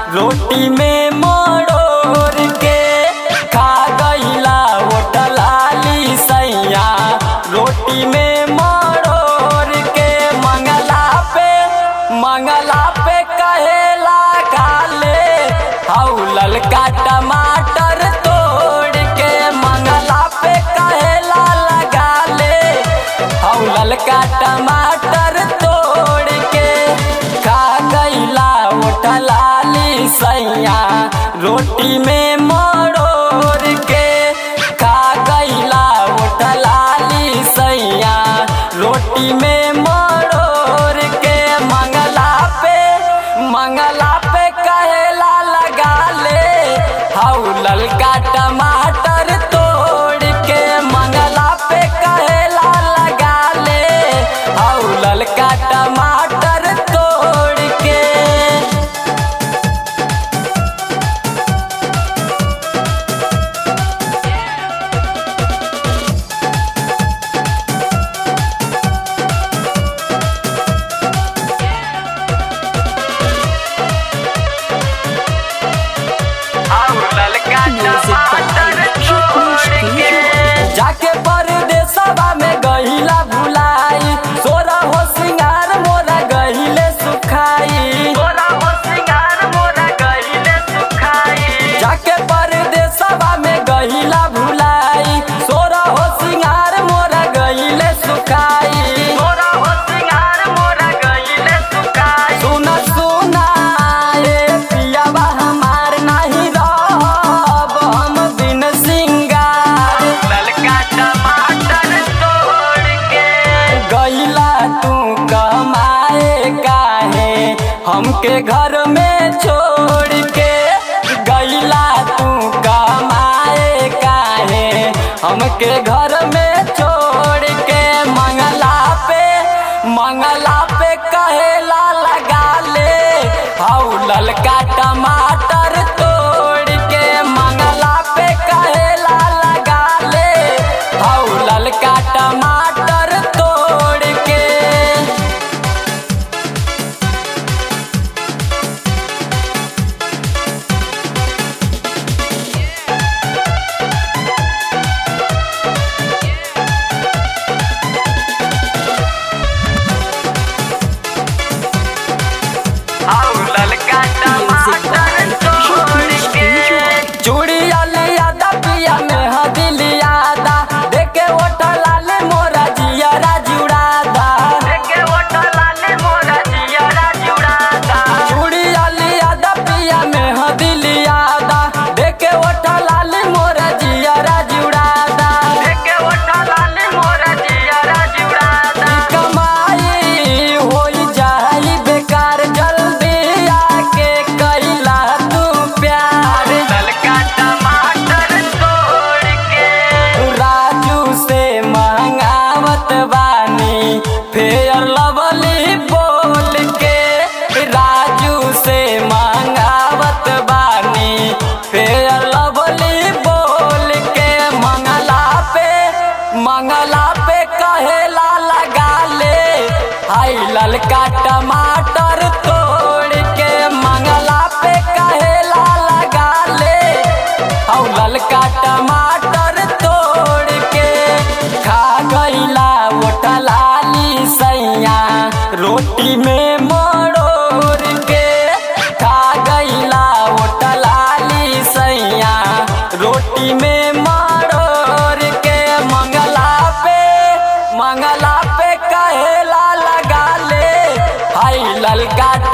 रोटी में मरोड़ के खा गईला होटलाली सैया रोटी में मरोड़ के मंगला पे मंगला पे कहेला काले हौ ललका टमाटर तोड़ के मंगला पे कहेला लगा ले हौ ललका टमाटर तोड़ के खा गईला उठलाली सैया रोटी में मरोड़ के खा गईला उठलाली सैया रोटी में मरोड़ के मंगला पे मंगला पे कहेला लगा ले हौ ललका टमाटर तोड़ के मंगला पे कहेला लगा ले हौ ललका टमाटर तोड़ के जाके परदेसवा में गहिला भुलाई सोरा हो सिंगार मोरा गहिले सुखाई सोरा हो सिंगार मोरा गहिले सुखाई जाके परदेसवा में गहिला भुलाई सोरा हो सिंगार मोरा गहिले सुखाई सोरा हो सिंगार मोरा गहिले सुखाई सुना सुना ए पियावा हमार नाही रहब हम बिन सिंगार ललका टमाटर तोड़ के गईला तू कमाए काहे हमके घर में छोड़ के गईला तू कमाए काहे हमके घर में छोड़ के मंगला पे मंगला पे कहेला लगा ले हौ ललका टमाटर तोड़ के मंगला पे कहेला लगा ले हौ ललका टमाटर तोड़ के चूड़िया लिया दा पिया में हदिलिया दा देखे ओटला ले मोरा जियरा जुड़ा दा देखे ओटला ले मोरा जियरा जुड़ा दा चूड़िया लिया दा पिया में हदिलिया दा देखे ओटला ले मोरा जियरा जुड़ा दा देखे ओटला ले मोरा जियरा जुड़ा दा कमाई होई जाई बेकार जल्दी आके कैला तू प्यार ललका टमाटर तोड़ के राजू से मंगावत बानी फेयर लवली बोल के राजू से मंगावत बानी फेयर लवली बोल के मंगला पे मंगला पे कहेला लगा ले हाय ललका टमाटर तोड़ के मंगला पे कहेला लगा ले हौ ललका टमाटर तोड़ के खा गईला ओटलाली सैया रोटी में मरोड़ के खा गईला ओटलाली सैया रोटी में मरोड़ के मंगला पे मंगला पे कहेला लगा ले हाय ललका